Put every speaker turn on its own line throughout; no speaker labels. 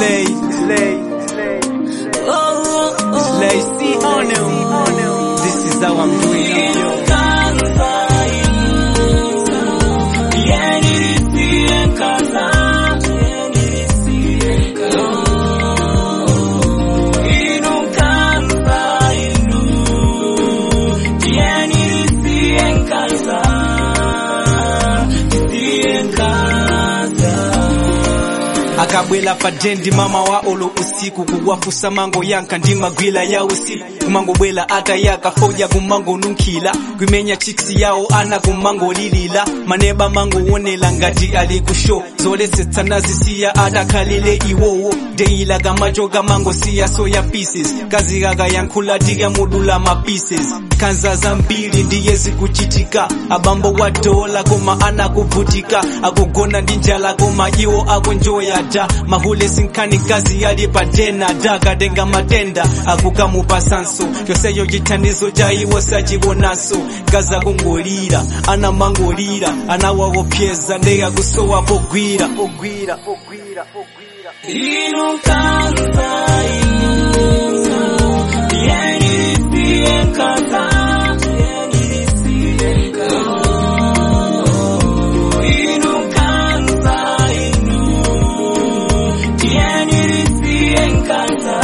Slay, slay, slay, see on him. This is how I'm doing it, yo. akabwela pajendi mama wa olo usiku kuwafusa mango yanka ndi magwila ya usiku kumangobwela atayaka foja kumango nunkhila kwimenya chiksi yawo ana kumango lilila maneba mango wonela ngati ali kusho zoletsetsa nazisiya adakhalile iwowo deyila kamacho kamango siya soya pieces kazikaka yankhula tikamudula ma pieces khanza zambiri ndiye zikuchitika abambo wa dola koma anakuvutika akugona ndi njala koma iwo akunjoya da mahule sinkhani kazi yali patena da kadenga matenda akukamupasanso chonseyo chithandizo cha iwo sachionanso kaza kungolira ana mangolira anawawopyeza ndeya kusowa pogwira pogwira pogwira pogwira
inu kanza inu yeni siye kanza inu kanza inu yeni siye kanza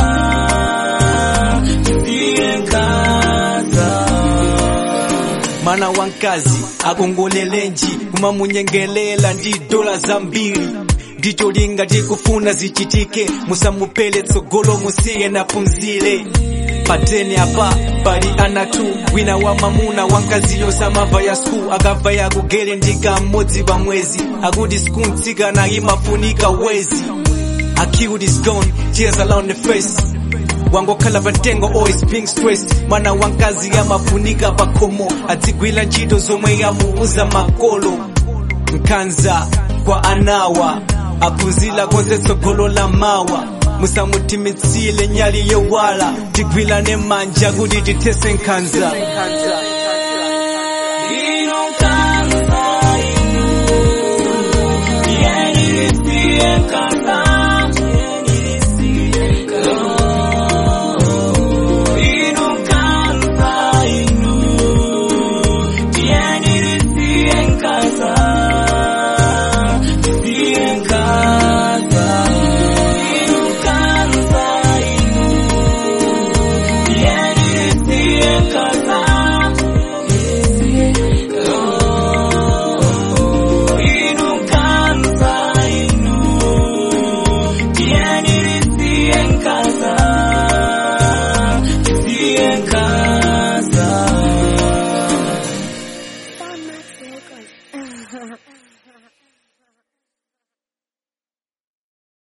siye kanza
mwana wankazi akongolelenji kumamunyengelela ndi dola zambiri ndicho linga tikufuna zichitike musamupele tsogolo musiye naphunzire pateni apa pali anatu wina wa mamuna wankaziyo samava ya skul akabva yakugere ndika mmodzi pa mwezi akuti skul mtsikana imafunika wezi Acute is gone, tears around the face wangokhala patengo always being stressed mwana wankazi amafunika pakomo adzigwira ntchito zomwe yamuuza makolo nkhanza kwa anawa aphunzira konse tsogolo la mawa musamutimitsile nyali yowala tigwirane manja kuti tithese nkhanza
inu kanza inu yeni siye kanza